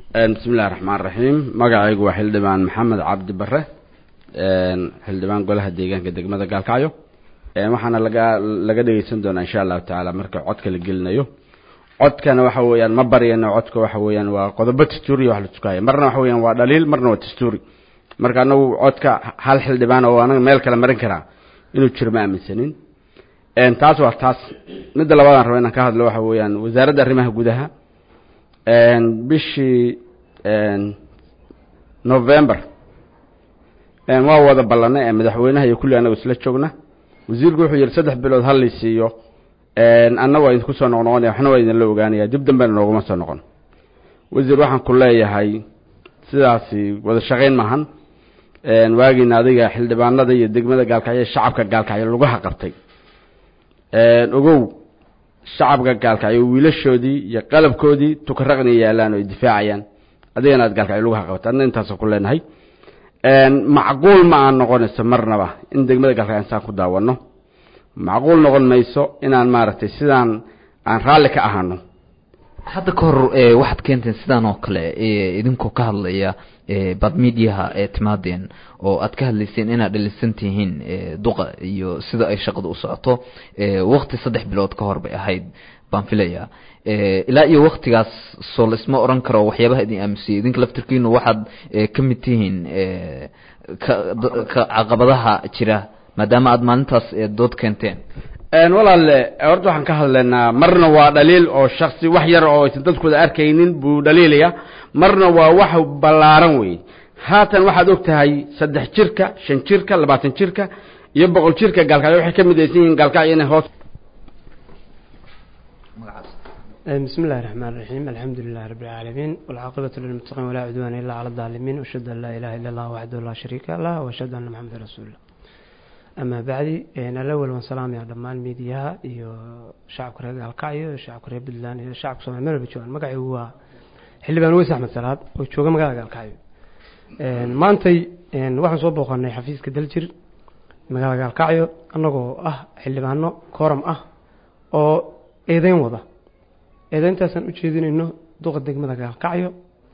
bismi illahi raxmaan raxiim magacaygu waa xildhibaan maxamed cabdi bare xildhibaan golaha deegaanka degmada gaalkacyo waxaana laga laga dhegeysan doonaa insha allahu tacaala marka codka la gelinayo codkana waxa weeyaan ma baryano codka waxa weeyaan waa qodobo dastuuriya wax la tukaya marna waxa weeyaan waa dhaliil marna waa dastuuri marka anagu codka hal xildhibaan oo anaga meel kale marin karaa inuu jiro ma aaminsanin taas waa taas midda labaadaan raba inaan ka hadlo waxa weeyaan wasaaradda arrimaha gudaha bishii november waa wada ballanay ee madaxweynaha iyo kulli anagu isla joogna wasiirku wuxuu yihi saddex bilood hal lay siiyo anna waa idinku soo noqnoqonaya waxna waa idinla ogaanaya dib dambena nooguma soo noqon wasiir waxaan ku leeyahay sidaasi wada shaqayn maahan waagiina adiga xildhibaanada iyo degmada gaalkacyo shacabka gaalkacyo lugaha qabtay ogow shacabka gaalkacyo wiilashoodii iyo qalabkoodii tukaraqni yaalaan oo ay difaacayaan adigana aad gaalkacyo lugaha qabatay adna intaasoo ku leenahay macquul ma aan noqonayso marnaba in degmada gaalkacyo insaan ku daawano macquul noqon mayso inaan maaragtay sidaan aan raalli ka ahano hadda ka hor waxaad keenteen sidaan oo kale idinkoo ka hadlaya bad mediaha ee timaadeen oo aad ka hadlayseen inaad dhalisan tihiin duqa iyo sida ay shaqadu u socoto wakti saddex bilood ka hor bay ahayd baan filaya ilaa iyo waktigaas soo laisma oran karo waxyaabaha idin aamusiyey idinka laftirkiinu waxaad ka mid tihiin ka caqabadaha jira maadaama aad maalintaas dood keenteen walaale horta waxaan ka hadlaynaa marna waa dhaliil oo shaksi wax yar oo aysan dadkooda arkaynin buu dhaliilaya marna waa wax ballaaran wey haatan waxaad og tahay saddex jirka shan jirka labaatan jirka iyo boqol jirka gaalkacyo waxay ka midaysan yihiin gaalkacyo inay hoos بسم الله الرحمن الرحيم الحمد لله رب العالمين والعاقبة للمتقين ولا عدوان إلا على الظالمين وأشهد أن لا إله إلا الله وحده لا شريك له وأشهد أن محمدا رسول الله أما بعد أنا الأول والسلام يا دمان ميديا iyo shacabka reer gaalkacyo iyo shacabka reer puntland iyo shacabka soomaali meel walba joogaan magacaygu waa xildhibaan weys axmed salaad oo jooga magaalada gaalkacyo maantay waxaan soo booqanay xafiiska daljir magaalada gaalkacyo annagoo ah xildhibaano kooram ah oo eedeyn wada eedeyntaasaan u jeedinayno duqa degmada gaalkacyo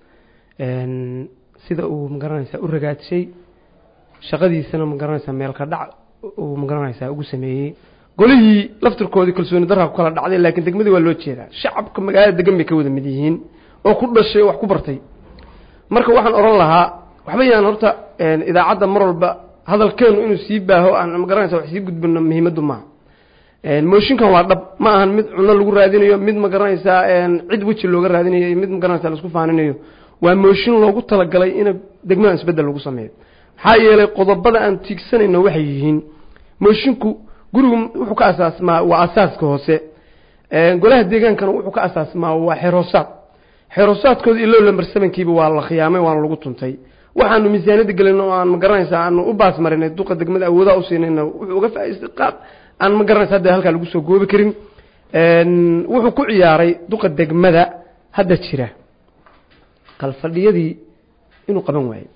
sida uu magaranaysaa u ragaadshay shaqadiisana magaranaysaa meelka dhac uu magaranaysaa ugu sameeyey golihii laftirkoodii kalsooni darraa ku kala dhacday laakiin degmadii waa loo jeedaa shacabka magaalada degan bay ka wada mid yihiin oo ku dhashay oo wax ku bartay marka waxaan odhan lahaa waxba yaan horta idaacadda mar walba hadalkeenu inuu sii baaho aan magaranaysa wax sii gudbino muhiimaddu maaha mooshinkan waa dhab ma ahan mid cuno lagu raadinayo mid magaranaysaa cid weji looga raadinayo iyo mid magaranaysa laisku faaninayo waa mooshin loogu talagalay in degmadan isbeddel lagu sameeyo maxaa yeelay qodobada aan tiigsanayno waxay yihiin moshinku gurigu wuxuu ka asaasmaa waa asaaska hoose golaha deegaankana wuxuu ka asaasmaa waa xeroosaad xeroosaadkooda ilo lamber sevenkiiba waa la khiyaamay waana lagu tuntay waxaanu miisaaniyadda gelin oo aan magaranaysaa aanu u baas marinay duqa degmada awoodaha usiinayna wuxuu uga faa'iistay qaab aan ma garanaysa hadda halkaa lagu soo goobi karin wuxuu ku ciyaaray duqa degmada hadda jira kalfadhiyadii inuu qaban waayo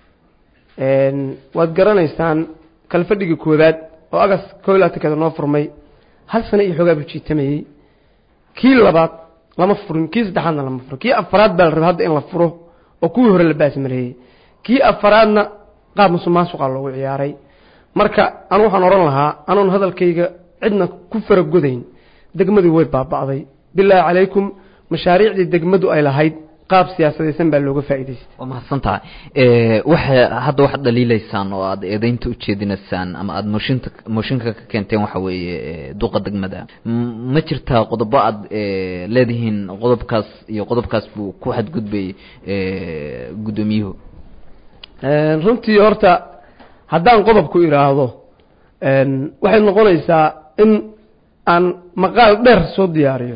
waad garanaysaan kalfadhigii koowaad oo agas koo iyo labaatankeeda noo furmay hal sano iyo xoogaa buu jiitamayey kii labaad lama furin kii saddexaadna lama furin kii afaraad baa la rabay hadda in la furo oo kuwii hore la baasmareeyey kii afaraadna qaab musuqmaasuqa loogu ciyaaray marka anu waxaan odhan lahaa anoon hadalkayga cidna ku faragodayn degmadii way baaba'day bilaahi calaykum mashaariicdii degmadu ay lahayd qaab siyaasadaysan baa looga faa'iidaystay waa mahadsan tahay waxa hadda waxaad dhaliilaysaan oo aad eedeynta ujeedinaysaan ama aada mooshinta mooshinka ka keenteen waxa weeye duqa degmada ma jirtaa qodobo aad leedihiin qodobkaas iyo qodobkaas buu ku xadgudbay guddoomiyuhu runtii horta haddaan qodobku idhaahdo waxay noqonaysaa in aan maqaal dheer soo diyaariyo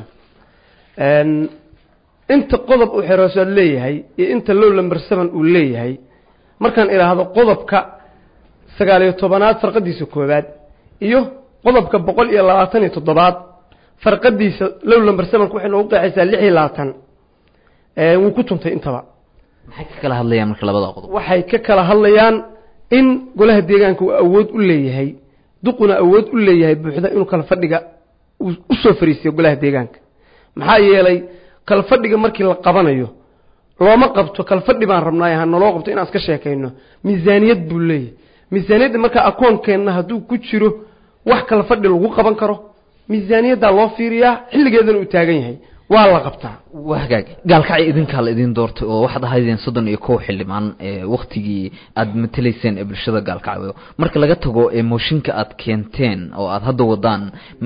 inta qodob uu xeroosaad leeyahay iyo inta low lamber seven uu leeyahay markaan idhaahdo qodobka sagaaliyo tobanaad farqadiisa koowaad iyo qodobka boqol iyo labaatan iyo toddobaad farqadiisa low lamber sevenka waxay noogu qeexaysaa lix iyo labaatan wuu ku tuntay intaba maxay ka kala hadlayaan marka labada qodob waxay ka kala hadlayaan in golaha deegaanka uu awood u leeyahay duquna awood u leeyahay buuxda inuu kala fadhiga u soo fariisiyo golaha deegaanka maxaa yeelay kala fadhiga markii la qabanayo looma qabto kalfadhi baan rabnaayo ha naloo qabto inaan iska sheekayno miisaaniyad buu leeyahy miisaaniyadda markaa akoonkeenna hadduu ku jiro wax kalfadhi lagu qaban karo miisaaniyaddaa loo fiiriyaa xilligeedana uu taagan yahay waa la qabtaa waa hagaag gaalkacyo idinkaa la idin doortay oo waxaad ahaydeen soddon iyo kow xildhibaan waktigii aad matelayseen ee bulshada gaalkacyo marka laga tago mooshinka aad keenteen oo aad hadda wadaan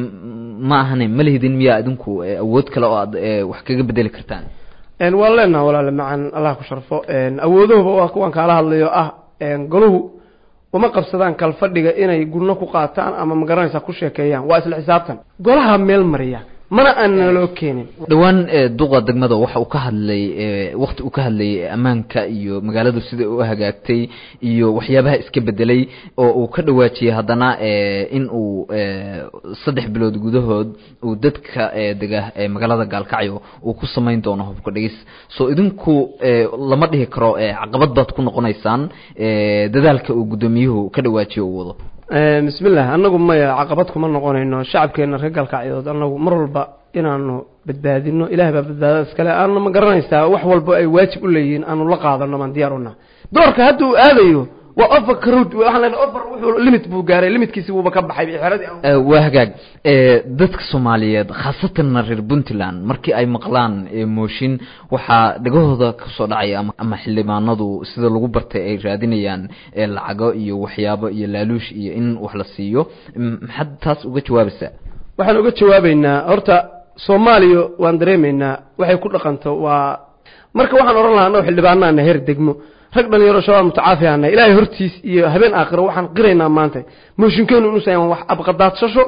ma ahane ma lihidin miyaa idinku awood kale oo aad wax kaga bedeli kartaan waan leenaha walaale macan allah ku sharfo awoodahuba waa kuwan kaala hadlayo ah golahu uma qabsadaan kalfadhiga inay gurno ku qaataan ama magaranaysa ku sheekeeyaan waa isla xisaabtan golaha meel mariya mana aan naloo keenin dhowaan duqa degmada waxa uu ka hadlay wakti uu ka hadlayay ammaanka iyo magaaladu sida u hagaagtay iyo waxyaabaha iska bedelay oo uu ka dhawaajiyey haddana in uu saddex bilood gudahood uu dadka dega magaalada gaalkacyo uu ku samayn doono hubka dhigis so idinku lama dhihi karo caqabad baad ku noqonaysaan dadaalka uu guddoomiyuhu ka dhawaajiyo uu wado bismillah annagu maya caqabad kuma noqonayno shacabkeena reer galkacyood annagu mar walba inaanu badbaadino ilaah baa badbaadada iskale aanu ma garanaysaa wax walba ay waajib u leeyihiin aanu la qaadano baan diyaar una doorka hadda uu aadayo waa over crowd waxaan leenahay over wuxuu limit buu gaaray limitkiisi wuuba ka baxay xeradii waa hagaag dadka soomaaliyeed khaasatanna reer puntland markii ay maqlaan mooshin waxaa dhegahooda kasoo dhacaya ama ama xildhibaanadu sida lagu bartay ay raadinayaan lacago iyo waxyaabo iyo laaluush iyo in wax la siiyo maxaad taas uga jawaabaysaa waxaan uga jawaabeynaa horta soomaaliya waan dareemaynaa waxay ku dhaqanto waa marka waxaan odhan lahaa annago xildhibaanaana heer degmo rag dhalinyaro shabaab mutacaafi ana ilaahay hortiis iyo habeen aakhiro waxaan qiraynaa maanta mooshinkeenu inuusan wax abqadaadsasho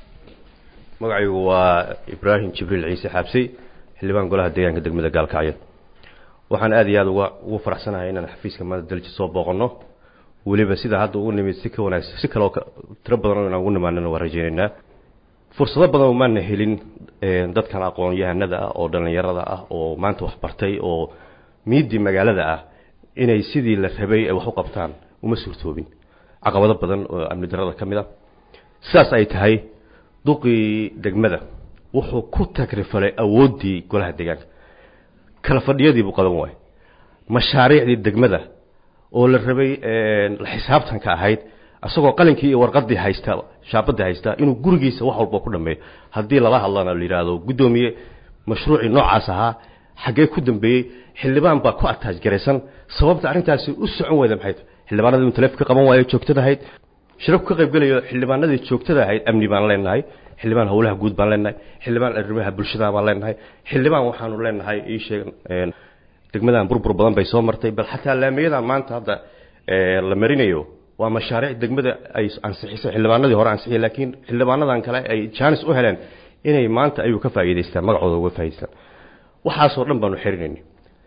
magacaygu waa ibraahim jibriil ciise xaabsey xildhibaan golaha deegaanka degmada gaalkacyo waxaan aad iyo aada uga ugu faraxsanahay inaan xafiiska maanta dalji soo booqanno weliba sida hadda ugu nimid si ka wanaagsan si kaleo tiro badan inaan ugu nimaanana waan rajaynaynaa fursado badan maana helin dadkan aqoon-yahanada ah oo dhallinyarada ah oo maanta wax bartay oo miidii magaalada ah inay sidii la rabay ay wax u qabtaan uma suurtoobin caqabado badan oo amni darada ka mid a sidaas ay tahay duqii degmada wuxuu ku tagrifalay awooddii golaha deegaanka kala fadhiyadii buu qaban waayey mashaariicdii degmada oo la rabay la xisaabtanka ahayd isagoo qalinkii iyo warqadii haysta shaabadii haysta inuu gurigiisa wax walba ku dhameeyo haddii lala hadlana la yidhaahdo guddoomiye mashruucii noocaas ahaa xaggee ku dambeeyey xildhibaan baa ku ataaj garaysan sababta arrintaasi u socon weyda maxay tahay xildhibaanadii inu taleefka qaban waayo joogtada ahayd shirabku ka qaybgelayo xildhibaanadii joogtada ahayd amni baan leenahay xildhibaan howlaha guud baan leenahay xildhibaan arrimaha bulshada baan leenahay xildhibaan waxaanu leenahay ii sheeg degmadan burbur badan bay soo martay bal xataa laamiyadan maanta hadda la marinayo waa mashaariic degmada ay ansixisay xildhibaanadii hore ansixiyay laakiin xildhibaanadan kale ay jaanis u heleen inay maanta ayuu ka faa'iidaystaan magacooda uga faa'idaystaan waxaasoo dhan baanu xirinaynay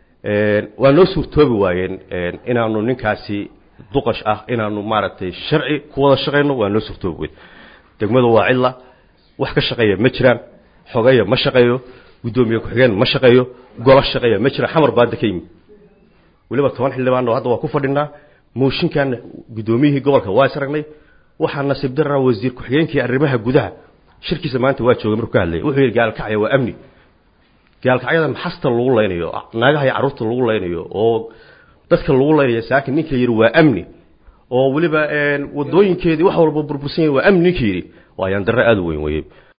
waa noo suurtoobi waayeen inaanu ninkaasi duqash ah inaanu maaragtay sharci ku wada shaqayno waa noo suurtoobi weyd degmadu waa cidla wax ka shaqeeya ma jiraan xogeeya ma shaqeeyo guddoomiye ku-xigeen ma shaqeeyo golo shaqeeya ma jira xamar baadda ka yimi weliba toban xildhibaanoo hadda waa ku fadhinaa mooshinkan guddoomiyihii gobolka waa isragnay waxaa nasiib darra wasiir ku-xigeenkii arrimaha gudaha shirkiisa maanta waa joogay markuu ka hadlayay wuxuu yidhi gaalkacya waa amni gaalkacyada maxasta lagu laynayo naagaha iyo carruurta lagu laynayo oo dadka lagu laynayo saakin ninka yidhi waa amni oo weliba wadooyinkeedii wax walba burbursan yahay waa amni ninka yidhi waa ayaan darre aada u weyn weye